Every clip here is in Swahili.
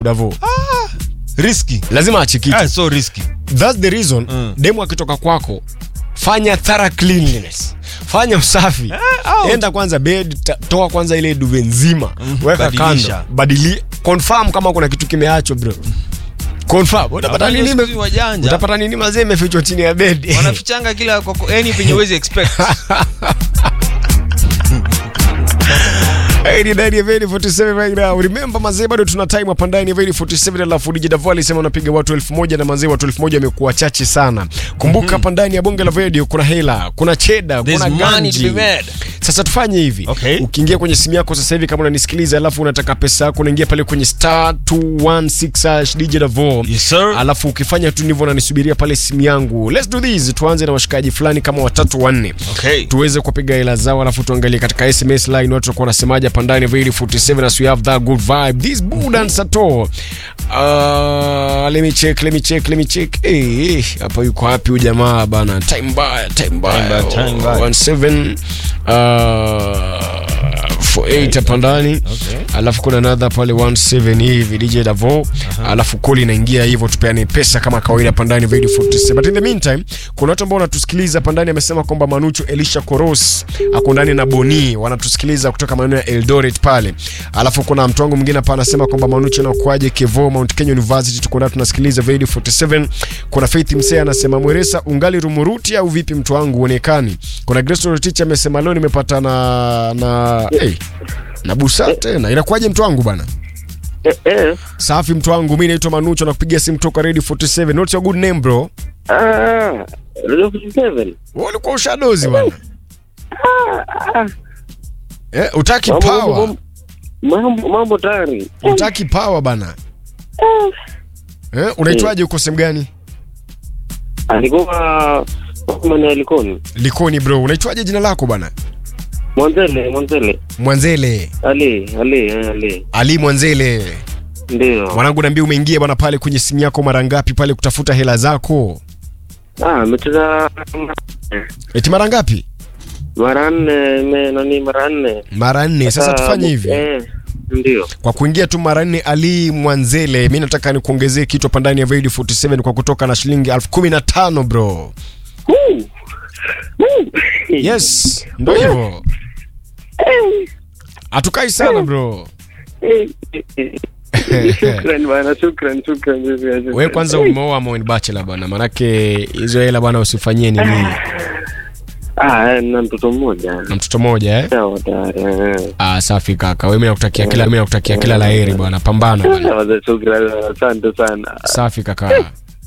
Davo. Risky. lazima achikike Ah, so risky. that's the reason Mm. demu akitoka kwako fanya thorough cleanliness fanya usafi out. enda kwanza bed ta- toa kwanza ile duve nzima weka badilisha. kando badili confirm kama kuna kitu kimeachwa bro confirm utapata Wafanya nini siku ime- hizi wajanja. utapata nini mazee imefichwa chini ya bed Wanafichanga kila kwa yani penye uwezi expect. Hey, ni ndani ya Veni 47 right now. Remember mazee bado tuna time hapa ndani ya Veni 47 alafu DJ Davo alisema unapiga watu elfu moja na mazee watu elfu moja wamekuwa chache sana. Kumbuka hapa ndani ya bonge la radio kuna hela, kuna cheda, There's kuna money to ganji. be made. Sasa tufanye hivi. Okay. Ukiingia kwenye simu yako sasa hivi kama unanisikiliza alafu unataka pesa yako unaingia pale kwenye star 216 hash DJ Davo. Yes, sir. Alafu ukifanya tu ndivyo unanisubiria pale simu yangu. Let's do this. Tuanze na washikaji fulani kama watatu wanne Okay. tuweze kupiga hela zao alafu tuangalie katika sms line watu wakuwa wanasemaje hapa ndani of 47 as we have that good vibe this budan sato uh, let me check let me check let me check eh eh, hapa yuko wapi huyu jamaa bana time mbaya time mbaya mbaya, time mbaya. 17 uh for 8 hapa ndani Okay. alafu kuna another pale 17 hivi DJ Davo alafu koli inaingia hivyo tupeane pesa kama kawaida hapa ndani Radio 47 but in the meantime kuna watu ambao wanatusikiliza hapa ndani amesema kwamba Manucho Elisha Koros ako ndani na Boni wanatusikiliza kutoka maeneo ya Eldoret pale alafu kuna mtu wangu mwingine hapa anasema kwamba Manucho na kwaje Kevo Mount Kenya University tuko ndani tunasikiliza Radio 47 kuna Faith Msee anasema Mweresa ungali rumuruti au vipi mtu wangu uonekani kuna Grace Rotich amesema leo nimepata na na hey, na busa tena inakuwaje mtu wangu bana Eh, eh. safi mtu wangu mi naitwa manucho na kupigia simu toka radio 47 what's your good name bro Ah, Radio 47. Wewe ulikuwa ushadozi bana Ah, eh, utaki mambo- power mambo- Mambo mambo tayari. utaki power bana eh, unaitwaje uko sehemu gani Alikuwa mwana alikoni. likoni bro unaitwaje jina lako bana Mwanzele, Mwanzele. mwanzele Ali, Ali, eh, Ali. ali mwanzele Ndio. mwanangu naambia umeingia bana pale kwenye simu yako mara ngapi pale kutafuta hela zako Ah, amecheza eti mara ngapi mara nne, me nani mara nne. mara nne sasa Ah, tufanye hivi Eh, ndio. kwa kuingia tu mara nne ali mwanzele mi nataka nikuongezee kitu hapa ndani ya radio 47 kwa kutoka na shilingi elfu kumi na tano bro Woo! Woo! yes ndo hivyo hatukai sana bro Eh, eh, eh. Shukran bana, shukran, shukran, shukran. we kwanza umeoa ama ni bachelor bwana manake hizo hela bwana usifanyie nini Ah, eh, na mtoto mmoja. na mtoto mmoja eh? Sawa tayari. eh. ah, safi kaka we mi nakutakia kila mi nakutakia kila laheri bwana pambana bwana Sawa, shukran, asante sana. safi kaka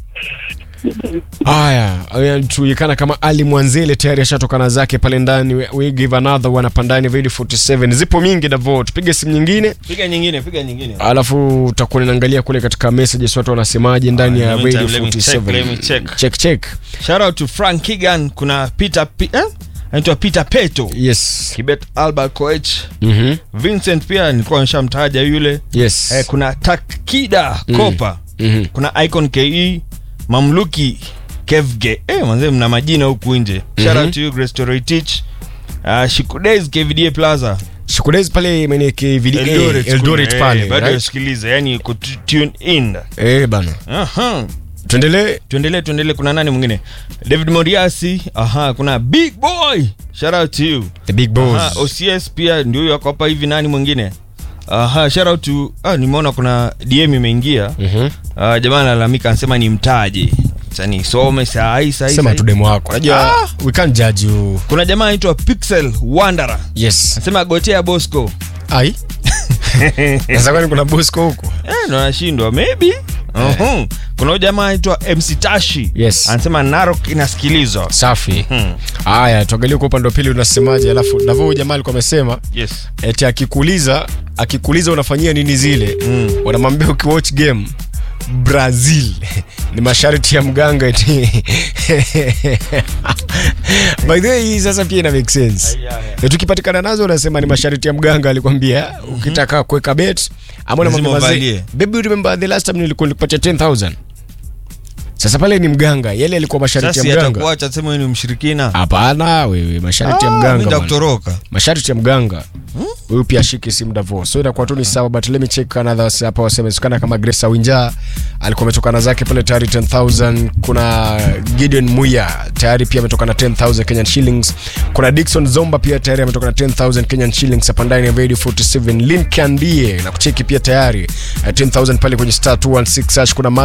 haya anajulikana kama ali mwanzele tayari ashatokana zake pale ndani we, we give another one hapa ndani radio 47 zipo mingi davo tupige simu nyingine Piga nyingine, piga nyingine. alafu utakuwa ninaangalia kule katika messages watu wanasemaje ndani Ah, ya in the radio meantime, let me check, let me 47 check. check check Shout out to Frank Kigan, kuna Peter P eh? Anaitwa Peter Peto. yes Kibet Albert Koech. mhm Vincent pia nilikuwa nishamtaja yule. yes Eh, kuna Takida Kopa. mhm Kuna Icon KE, Mamluki Kevge. Eh, manze mna majina huku nje. Shout out to you Grace Toroitich. Uh, Shikudays KVDA Plaza. shukudezi pale meneke video Eldoret, Eldoret kuna- pale eh, bado right? yasikiliza yani ku tune in. eh bana Aha. tuendelee tuendelee tuendelee kuna nani mwingine david moriasi aha kuna big boy shout out to you the big aha, boss ocs pia ndio huyo ako hapa hivi nani mwingine aha shout out to ah, nimeona kuna dm imeingia mhm ah, jamaa analalamika anasema ni mtaje sasa nisome saa hii saa hii, saa sema hii. tu demo wako unajua Ah! we can't judge you kuna jamaa anaitwa pixel wanderer yes anasema gotea bosco ai sasa kwani kuna bosco huko eh, ndo anashindwa maybe Uhum. kuna huyu jamaa anaitwa mc tashi Yes. anasema narok inasikilizwa safi hmm. haya tuangalie kwa upande wa pili unasemaje alafu navo huyu jamaa alikuwa amesema yes eti akikuuliza akikuuliza unafanyia nini zile Mm. unamwambia ukiwatch game brazil ni masharti ya mganga eti by the way hii sasa pia ina make sense na tukipatikana nazo unasema ni masharti ya mganga alikwambia ukitaka kuweka bet ama Lazima unamwambia uvalie. mazee baby remember the last time nilikuwa nilikupatia 10000 sasa pale ni mganga yale alikuwa masharti sasa ya mganga atakuacha sema wewe ni mshirikina hapana wewe masharti ya Ah, mganga mimi bwana. nitakutoroka masharti ya mganga huyu pia ashike simu Davo so inakuwa tu ni sawa but let me check another wase- hapa wasemekana kama Grace Awinja alikuwa ametokana zake pale tayari 10000 kuna Gideon Muya tayari pia ametokana 10000 Kenyan shillings kuna Dickson Zomba pia tayari ametokana 10000 Kenyan shillings hapa ndani ya Radio 47 Lin Kandie na kucheki pia tayari eh, 10000 pale kwenye star 216 hash kuna